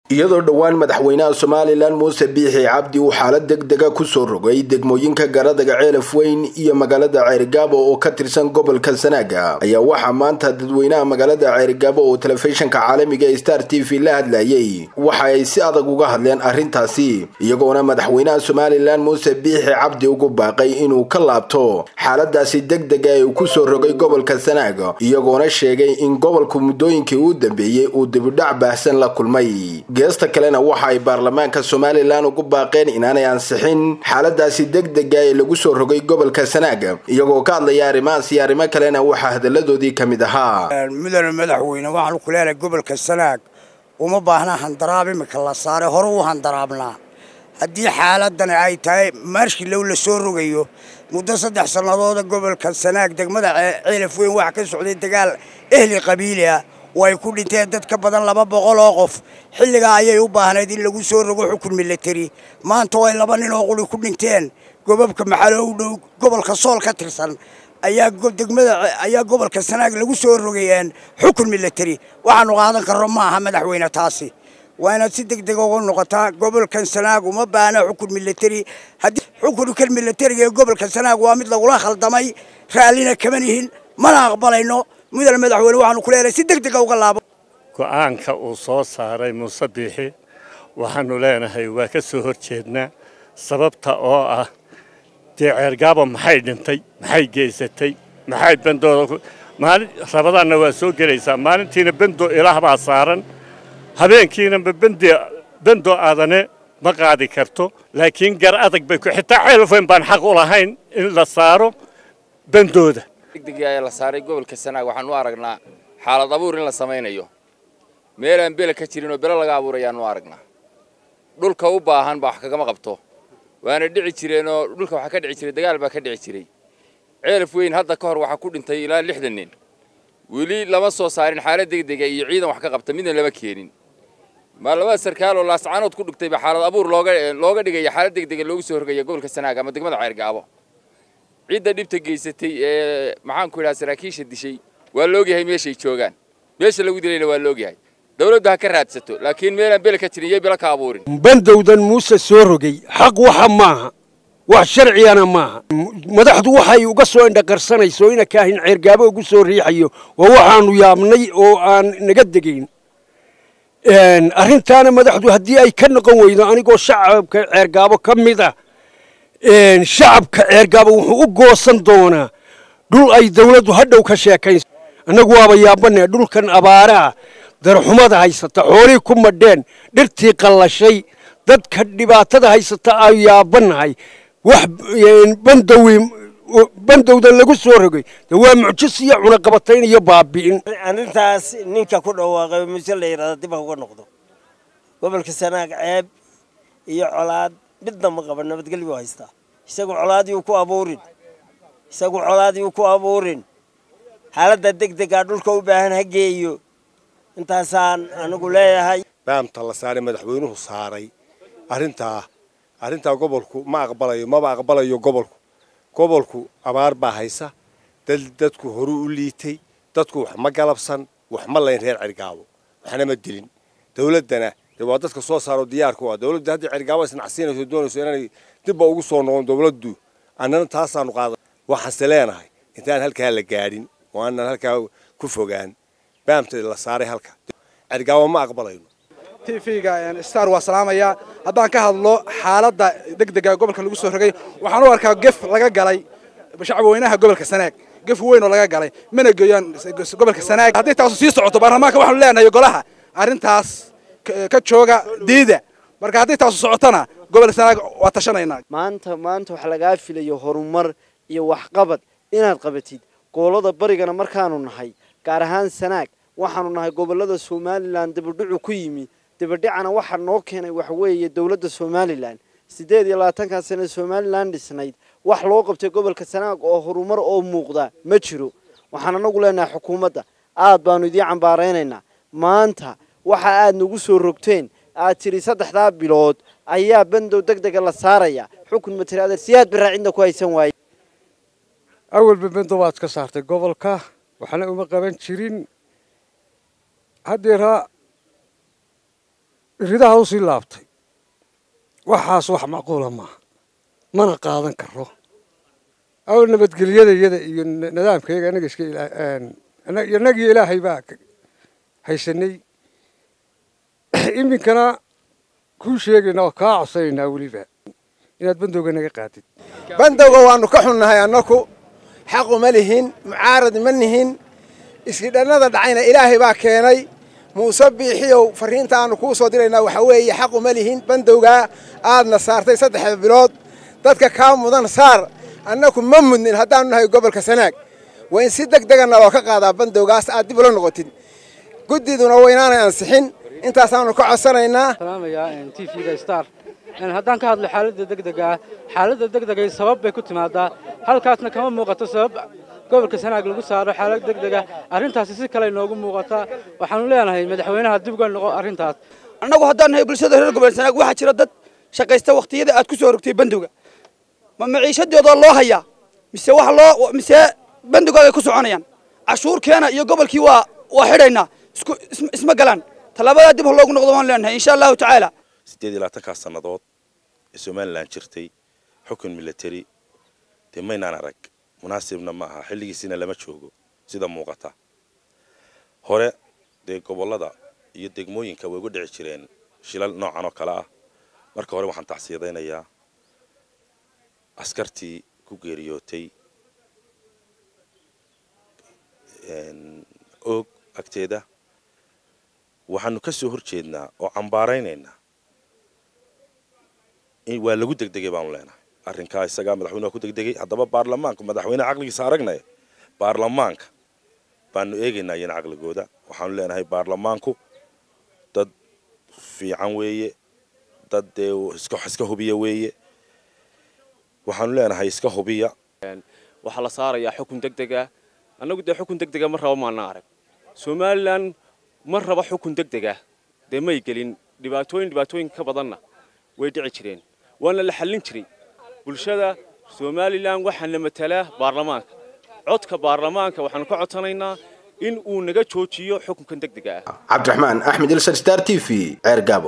iyadoo dhowaan madaxweynaha somalilan muuse biixi cabdi uu xaalad degdega kusoo rogay degmooyinka garadaga ceelaf weyn iyo magaalada ceerigaabo oo ka tirsan gobolka sanaaga ayaa waxaa maanta dadweynaha magaalada ceerigaabo oo telefishinka caalamiga ee star t v la hadlayay waxa ay si adag uga hadleen arrintaasi iyagoona madaxweynaha somalilan muuse biixi cabdi ugu baaqay inuu ka laabto xaaladaasi degdega ee uu kusoo rogay gobolka sanaaga iyagoona sheegay in gobolku muddooyinkii uu dambeeyey uu dibidhac baahsan la kulmay geesta kalena waxa ay baarlamaanka somalilan ugu baaqeen inaanay ansixin xaaladaasi degdega ee lagu soo rogay gobolka sanaaga iyagoo ka hadlaya arrimahaas iyo arrimo kalena waxaa hadalladoodii ka mid ahaa mudane madaxweyne waxaanu ku leenahay gobolka sanaag uma baahna handaraab imika la saaray hore u handaraabnaa haddii xaaladani ay tahay maarshkilow la soo rogayo muddo saddex sannadooda gobolka sanaag degmada ceelaf weyn waxa ka socday dagaal ehli qabiili ah oo ay ku dhinteen dad ka badan laba boqol oo qof xilligaa ayay u baahnayd in lagu soo rogo xukun milateri maanta oo ay laba nin oo quri ku dhinteen gobabka maxalo u dhow gobolka sool ka tirsan ayaa degmada ayaa gobolka sanaag lagu soo rogayeen xukun milateri waxaanu qaadan karno ma aha madaxweyne taasi waa inaad si degdeg uga noqotaa gobolkan sanaag uma baahna xukun milateri haddii xukunkan milatariga ee gobolka sanaag waa mid lagula khaldamay raallina kama nihin mana aqbalayno mudane madaxweyne waxaanu ku leenahay si degdega uga laabo go'aanka uu soo saaray muuse biixi waxaanu leenahay waa ka soo hor jeednaa sababta oo ah dee ceergaaba maxay dhintay maxay geysatay maxay bendooda maalin rabadaanna waa soo gelaysaa maalintiina bendo ilaah baa saaran habeenkiina bendo aadane ma qaadi karto laakiin gar adag bay ku xitaa ceelfayn baan xaq u lahayn in la saaro bendooda degdegii ayaa la saaray gobolka sanaag waxaan u aragnaa xaalad abuur in la samaynayo meelaan bele ka jirin oo bele laga abuurayaan u aragnaa dhulka u baahan baa wax kagama qabto waana dhici jireenoo dhulka waxaa ka dhici jiray dagaal baa ka dhici jiray ceelaf weyn hadda ka hor waxaa ku dhintay ilaa lixdan nin weli lama soo saarin xaalad degdega iyo ciidan wax ka qabta midna lama keenin maalmada sarkaal oo laascaanood ku dhigtay baa xaalad abuur looga looga dhigaya xaalad degdega loogu soo horgaya gobolka sanaag ama degmada ceergaabo cidda dhibta geysatay ee maxaanku idhaha saraakiisha dishay waa laogyahay meeshay joogaan meesha lagu dilayna waa laogyahay dawladdu ha ka raadsato laakiin meelaan bele ka jirin iyo bele ka abuurin bandowdan muuse soo rogay xaq waxa maaha wax sharcigana maaha madaxdu waxay uga soo indhaqarsanayso ina kaahin ceergaabo ugu soo riixayo waa waxaanu yaabnay oo aan naga degayn arrintaana madaxdu haddii ay ka noqon weydo anigoo shacabka ceergaabo ka mid ah shacabka ceergaabo wuxuu u goosan doonaa dhul ay dawladdu hadhow ka sheekayso annagu waaba yaabanee dhulkan abaaraha darxumada haysata xoolihii ku madheen dhirtii qallashay dadka dhibaatada haysata ay yaabannahay wax bandowi bandowda lagu soo rogay de waa mucjis iyo cunaqabatayn iyo baabi'in arrintaas ninka ku dhawaaqay mise la yidhahda dib ha uga noqdo gobolka sanaag ceeb iyo colaad midna ma qaba nabadgelyo haystaa isagu colaadiyuu ku abuurin isagu colaadiyuu ku abuurin xaaladda degdegaa dhulka u baahan ha geeyo intaasaan anigu leeyahay baamta la saaray madaxweynuhu saaray arrintaa arrintaa gobolku ma aqbalayo maba aqbalayo gobolku gobolku abaar baa haysa dad dadku horuu u liitay dadku wax ma galabsan wax ma layn reer cergaabo waxna ma dilin dawladdana dee waa dadka soo saaro diyaarku ah dawladda haddii cergaabo isnacsiinayso doonayso inanay dibba ugu soo noqon dawladdu annana taasaanu qaadan waxaanse leenahay intaan halkaa la gaadhin oo aanan halkaa ku fogaan baamta la saaray halka cergaabo ma aqbalayno tvga star waa salaamayaa haddaan ka hadlo xaaladda degdega gobolka lagu soo rogay waxaan u arkaa gef laga galay shacabweynaha gobolka sanaag gef weyn oo laga galay mana geeyaan gobolka sanaag haddii taasu sii socoto baarlamaanka waxaanu leenahay golaha arrintaas ka jooga diida marka haddii taasu socotona gobolka sanaag waa tashanaynaa maanta maanta wax lagaa filayo horumar iyo waxqabad inaad qabatid gobolada barigana markaanu nahay gaar ahaan sanaag waxaanu nahay gobolada somalilan dabadhucu ku yimi dabadhicana waxaa noo keenay waxa weeye dowladda somalilan siddeed iyo labaatankaa sane somalilan dhisnayd wax loo qabtay gobolka sanaag oo horumar oo muuqda ma jiro waxaan anagu leenahay xukuumadda aad baanu idiin cambaaraynaynaa maanta waxa aad nagu soo rogteen aad tidhi saddexdaa bilood ayaa bandow deg dega la saaraya xukun materaadar siyaad baraacidna ku haysan waaye awalba bandow waad ka saartay gobolka waxna uma qaban jirin haddeera ridaha usii laabtay waxaas wax macquula maaha mana qaadan karo aw nabadgelyada iyada iyo nidaamkayaga anaga iska inagii ilaahay baa haysanay iminkana kuu sheegayna oo kaa codsanaynaa weliba inaad bandowga naga qaadid bandowga waanu ka xunnahay annaku xaqu ma lihin mucaarad ma nihin iskidhannada dhacayna ilaahay baa keenay muuse biixiyow farriinta aanu kuu soo diraynaa waxaa weeye xaqu ma lihin bandowgaa aadna saartay saddexda bilood dadka kaa mudan saar annaku ma mudnin haddaanu nahay gobolka sanaag waa in si deg dega naloo ka qaadaa bandowgaas aad dib ula noqotid guddiduna waynaanay ansixin intaasaanu ka codsanaynaa t v-ga star haddaan ka hadlo xaaladda degdega ah xaaladda degdegay sabab bay ku timaadaa halkaasna kama muuqato sabab gobolka sanaag lagu saaro xaalad degdega arrintaasi si kale inoogu muuqataa waxaanu leenahay madaxweynaha dib uga noqo arrintaas annagu haddaan nahay bulshada reer gobolka sanaag waxaa jira dad shaqaysta wakhtiyada aad ku soo rogtay bandowga ma maciishadooda loo hayaa mise waxa loo mise bandowgaaga ku soconayaan cashuurkeena iyo gobolkii waa waa xidhaynaa isku isma galaan tallaabadaa dib ha loogu noqdo waan leenahay insha allahu tacaala siddeed iyo labaatankaa sannadood ee somalilan jirtay xukun military dee maynaan arag munaasibna ma aha xilligiisina lama joogo sida muuqata hore dee gobollada iyo degmooyinka way ugu dhici jireen shilal noocan oo kale ah marka hore waxaan tacsiyadaynayaa askartii ku geeriyootay oog agteeda waxaanu ka soo hor jeednaa oo cambaaraynaynaa waa lagu degdegay baanu leenahay arrinkaa isagaa madaxweynuha ku degdegay haddaba baarlamaanku madaxweyneha caqligiisa aragnaya baarlamaanka baanu eegaynaa iyana caqligooda waxaanu leenahay baarlamaanku dad fiican weeye dad dee iska hubiya weeye waxaanu leenahay iska hubiya waxaa la saarayaa xukun degdega annagu dee xukun degdega ma rabo maana arag somalilan ma raba xukun degdega dee may gelin dhibaatooyin dhibaatooyin ka badanna way dhici jireen waana la xallin jiray bulshada somalilan waxaana matalaa baarlamaanka codka baarlamaanka waxaanu ka codsanaynaa in uu naga joojiyo xukunkan degdega ah cabdiraxmaan axmed ilsar star t v ceer gaabo